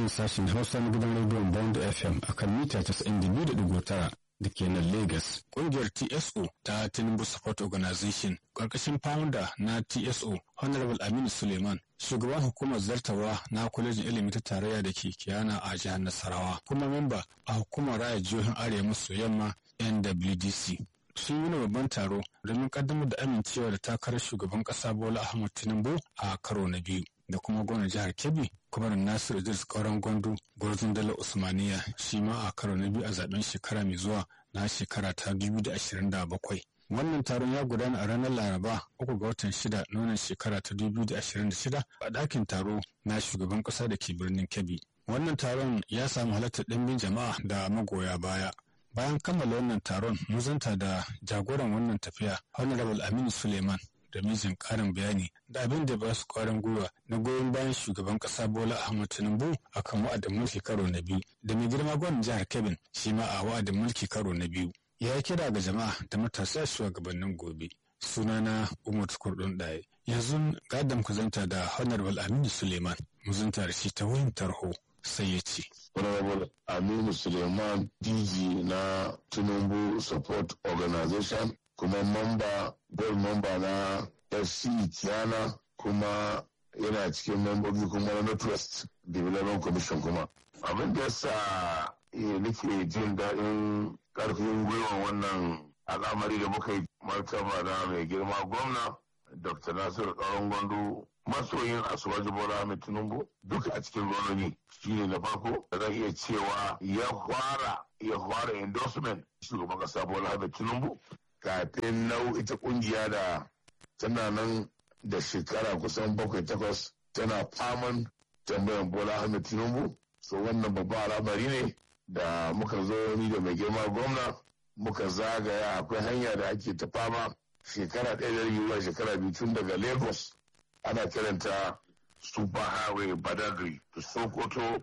sashen Hausa na gidan rediyon Bond FM a kan mita 92.9 da ke nan Lagos. Ƙungiyar TSO ta Tinubu Support Organization ƙarƙashin founder na TSO Honorable Aminu Suleiman shugaban hukumar zartawa na kwalejin ilimi ta tarayya da ke kiyana a jihar Nasarawa kuma memba a hukumar raya jihohin Arewa maso yamma NWDC. sun yi babban taro domin kaddamar da amincewa da takarar shugaban kasa Bola Ahmed Tinubu a karo na biyu da kuma gwamnan jihar Kebbi kuma Nasir Idris Kauran Gwandu gwarzon Dala Usmaniya shi ma a karo na biyu a zaben shekara mai zuwa na shekara ta 2027. Wannan taron ya gudana a ranar Laraba uku ga watan shida na wannan shekara ta 2026 a ɗakin taro na shugaban ƙasa da ke birnin Kebbi. Wannan taron ya samu halartar ɗimbin jama'a da magoya baya. bayan kammala wannan taron mun zanta da jagoran wannan tafiya honorable aminu suleiman da mijin karin bayani da abin da ba su kwarin gwiwa na goyon bayan shugaban kasa bola ahmad tinubu a kan wa'adin mulki karo na biyu da mai girma gwamnan jihar kebin shi ma a wa'adin mulki karo na biyu ya yi kira ga jama'a da matasa shugabannin gobe sunana umar kurdun ɗaya yanzu gadam ku zanta da honorable aminu suleiman mu zanta da shi ta wayin tarho sai ya ce. Honorable Aminu Suleiman DG na Tinubu Support Organization kuma mamba board member na FC Kiana kuma yana cikin membobi kuma na Northwest Development Commission kuma. Abin da yasa nake jin daɗin ƙarfin gwiwa wannan al'amari da muka yi martaba na mai girma gwamna Dr. Nasiru Ƙaron Gwandu masoyin asuwaji bola ahmed tinubu duka a cikin gononi shine na farko da zan iya cewa ya fara ya fara endorsement shugaban kasa bola ahmed tinubu kafin nau ita kungiya da tana nan da shekara kusan bakwai takwas tana faman tambayan bola ahmed tinubu so wannan babban al'amari ne da muka zo ni da mai girma gwamna muka zagaya akwai hanya da ake ta fama shekara ɗaya da yiwuwa shekara biyu tun daga lagos ana kiranta super highway badagry to sokoto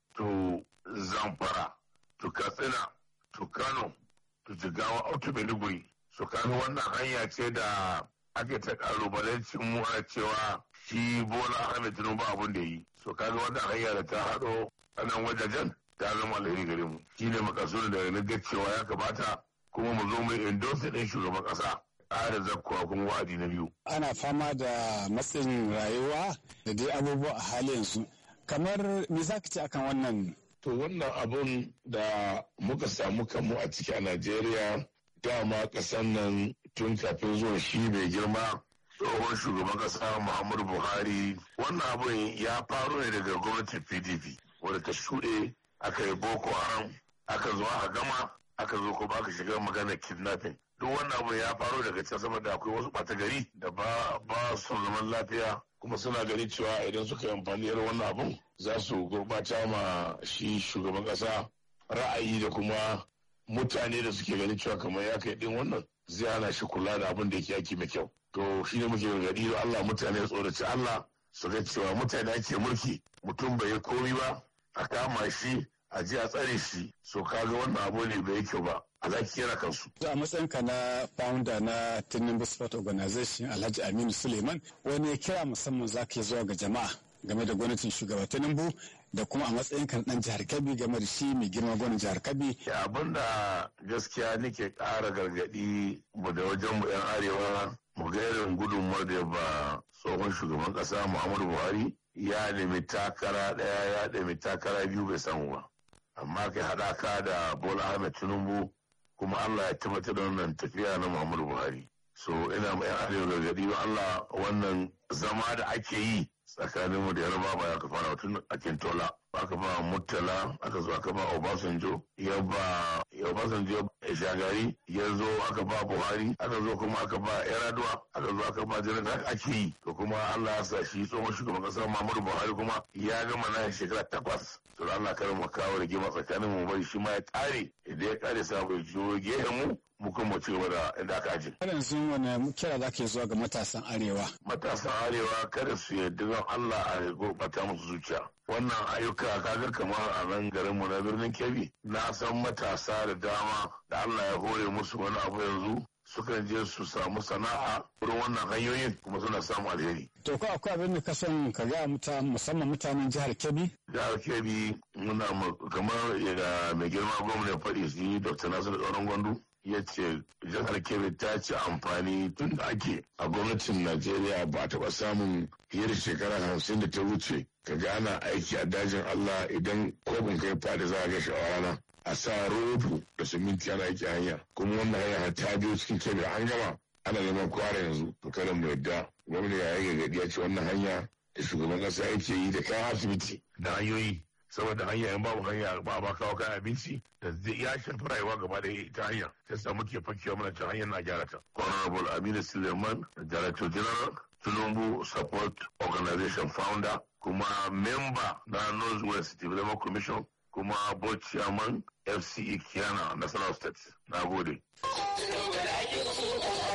to zamfara to katsina to kano to jigawa out to maiduguri so kaga wannan hanya ce da ake ta kalubalancin mu ana cewa shi bola ahmed tinubu abun da yi so kaga wannan hanya da ta haɗo a nan wajajen ta zama alheri gare mu shine makasudin da na ga cewa ya kamata kuma mu zo mu endorse ɗin shugaban ƙasa ƙara zakkuwa kuma wa'adi na biyu. Ana fama da matsin rayuwa da dai abubuwa a hali yanzu. Kamar me za ka ce akan wannan? To wannan abun da muka samu kanmu a ciki a Najeriya dama ƙasan nan tun kafin zuwa shi mai girma tsohon shugaban ƙasa Muhammadu Buhari wannan abun ya faru ne daga gwamnatin PDP wadda ta shuɗe aka yi Boko Haram aka zo aka gama aka zo kuma aka shiga maganar kidnapping. duk wannan abu ya faru daga can saboda akwai wasu ɓata gari da ba ba su zaman lafiya kuma suna gani cewa idan suka yi amfani da wannan abun za su gurɓata ma shi shugaban ƙasa ra'ayi da kuma mutane da suke ganin cewa kamar ya kai ɗin wannan zai hana shi kula da abin da yake yaki mai kyau to shi ne muke gargaɗi da Allah mutane tsoraci Allah su ga cewa mutane ake mulki mutum bai yi komi ba a kama shi a ji a tsare shi so kaga wannan abu ne bai kyau ba alhaki yana kansu. A matsayinka na founder na Tinubu Sport Organization Alhaji Aminu Suleiman wani kira musamman za ka zuwa ga jama'a game da gwamnatin shugaba Tinubu da kuma a matsayinka na dan jihar Kebbi game da shi mai girma gwamnatin jihar Kebbi. Abin da gaskiya nake ƙara gargaɗi mu da wajen mu 'yan arewa mu ga irin gudunmuwar da ba tsohon shugaban ƙasa Muhammadu Buhari ya nemi takara ɗaya ya nemi takara biyu bai samu ba. Amma kai haɗaka da Bola Ahmed Tinubu kuma Allah ya tabbatar da wannan tafiya na Muhammadu Buhari. So ina mai arewa gargaɗi wa Allah wannan zama da ake yi tsakanin mu da yarba ba ya ka fara tun a Kintola. Aka ba Murtala, aka zo aka ba Obasanjo, ya ba Obasanjo ya shagari, ya zo aka ba Buhari, aka zo kuma aka ba Yaraduwa, aka zo aka ba Janar haka ake yi. To kuma Allah ya sa shi tsohon shugaban ƙasar Muhammadu Buhari kuma ya gama na shekara takwas. To Allah kar mu kawo rigima tsakanin mu bari shi ma ya ƙare, idan ya ƙare sa bai jiyo gehen mu mu kuma ci gaba da inda aka aje. Har yanzu wani kira za ka zuwa ga matasan arewa? Matasan arewa kada su yarda don Allah a gurɓata musu zuciya. Wannan ayyuka kaga kamar a nan garinmu na birnin Kebbi na san matasa da dama da Allah ya hore musu wani abu yanzu sukan je su samu sana'a wurin wannan hanyoyin kuma suna samun alheri. To ko akwai abin da ka son ka ga musamman mutanen jihar Kebbi? Jihar Kebbi muna kamar yadda mai girma gwamna faɗi su yi Dr. Nasiru Tsoron Gwandu ya ce jihar Kebbi ta ci amfani tun da ake a gwamnatin Najeriya ba a taɓa samun fiye da shekara hamsin da ta wuce ka ga ana aiki a dajin Allah idan kobin kai fadi za a ga rana a sa rodo da siminti ana aiki hanya kuma wannan hanya ta biyo cikin kebe an gama ana neman kwara yanzu to kada mu yadda gwamnati ya yi gagadi ya ce wannan hanya da shugaban kasa yake yi da kayan asibiti da hanyoyi saboda hanya in babu hanya ba ba kawo kayan abinci da zai ya shafi rayuwa gaba da ita hanya sai sa muke fakewa mana can hanyar na gyara ta. Honorable Aminu Suleiman, Director General, Tinubu Support Organization Founder, kuma member na North West Development Commission, kuma board chairman FCE Kiana National State. Na gode.